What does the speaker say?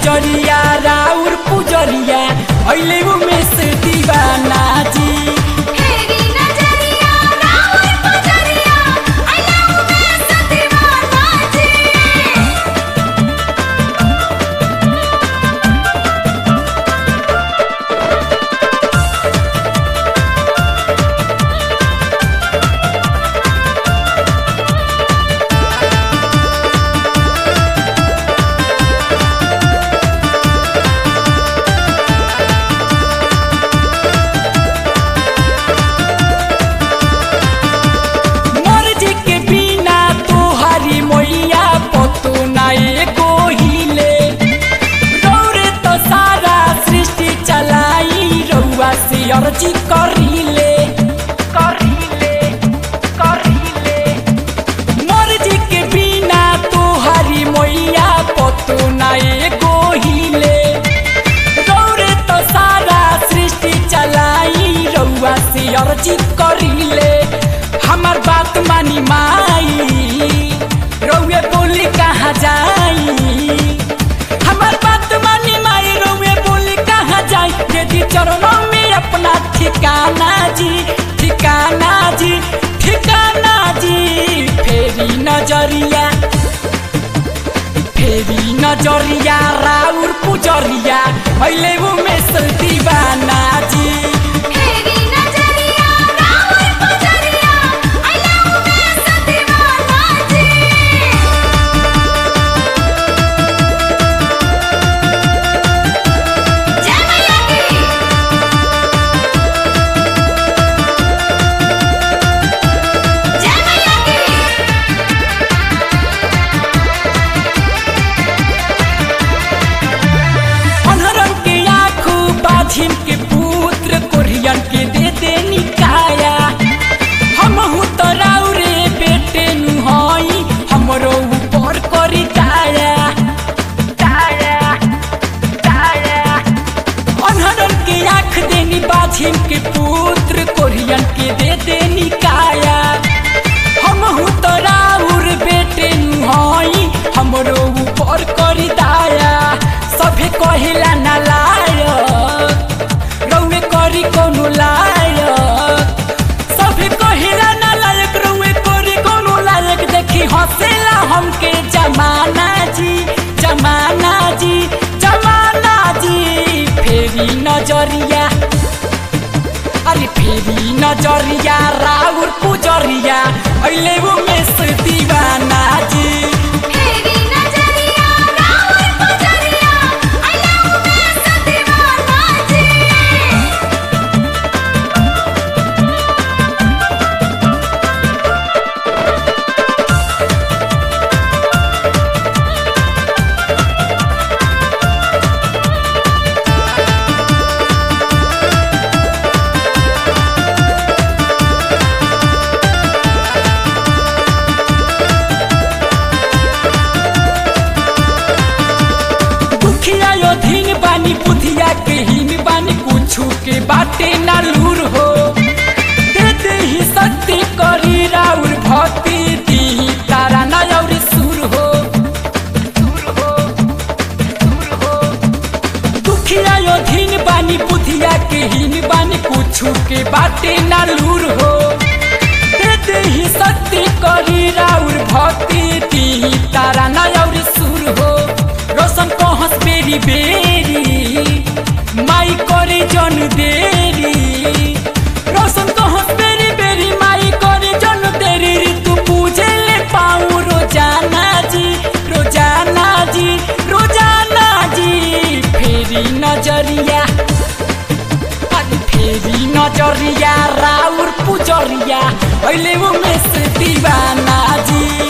नजरिया राउर पुजरिया अहिले उमेश दीवाना जी हेरी नजरिया राउर पुजरिया आइला उमेश दीवाना जी मर्जी के बिना तोहारी मैया पतो नाए गोहिले रौरे तो सारा सृष्टि चलाई रउआ से अर्जी करिले करिले करिले मर्जी के बिना तोहारी मैया पतो नाए गोहिले रौरे तो सारा सृष्टि चलाई रउआ से अर्जी करिले हमार बात मानी माई रउए बोली कहाँ जाई हमार बात मानी माई रउए बोली कहाँ जाई यदि चरणों में अपना ठिकाना जी ठिकाना जी ठिकाना जी फेरी नजरिया फेरि नजरिया राउर पुजरिया अहिले उमेश दीवाना जी हेरी नजरिया राउर पुजरिया आइला उमेश दीवाना जी जय मैया की जय मैया की अनहरन के आँखू बाझिम के पुत्र कोरियन के दे दे निकाया हमहु तो राउरे बेटे नु हई हमरो ऊपर करी दाया दाया दाया अनहरन के आँख देनी बाझिम के पुत्र कोरियन के दे दे निकाया हमहु तो राउर बेटे नु हई हमरो ऊपर करी दाया सभे कहिला ना लायक रउए करी कोनो लायक सभे कहिला ना लायक रउए करी कोनो लायक देखी हंसेला हमके जमाना जी जमाना जी जमाना जी फेरी नजरिया अरे फेरि नजरिया राउर पुजरिया अहिले उमेश दीवाना जी हेरी नजरिया राउर पुजरिया आइला उमेश दीवाना जी दुखिया यो धीन बानी बुधिया के हीन बानी कुछु के बाटे ना लूर हो दे दे ही शक्ति करी राउर भक्ति दी तारा ना और सुर हो सुर हो सुर हो दुखिया यो धीन बानी बुधिया के हीन बानी कुछु के बाटे ना लूर हो दे दे ही शक्ति करी राउर भक्ति दी तारा ना और सुर हो रोशन कहस बेरी बेरी माई करे जन देरी रोशन कहस बेरी बेरी माई करे जन देरी ऋतु पूजे ले पाऊँ रोजाना जी रोजाना जी रोजाना जी फेरी नजरिया अरे फेरि नजरिया राउर पुजरिया अहिले उमेश दीवाना जी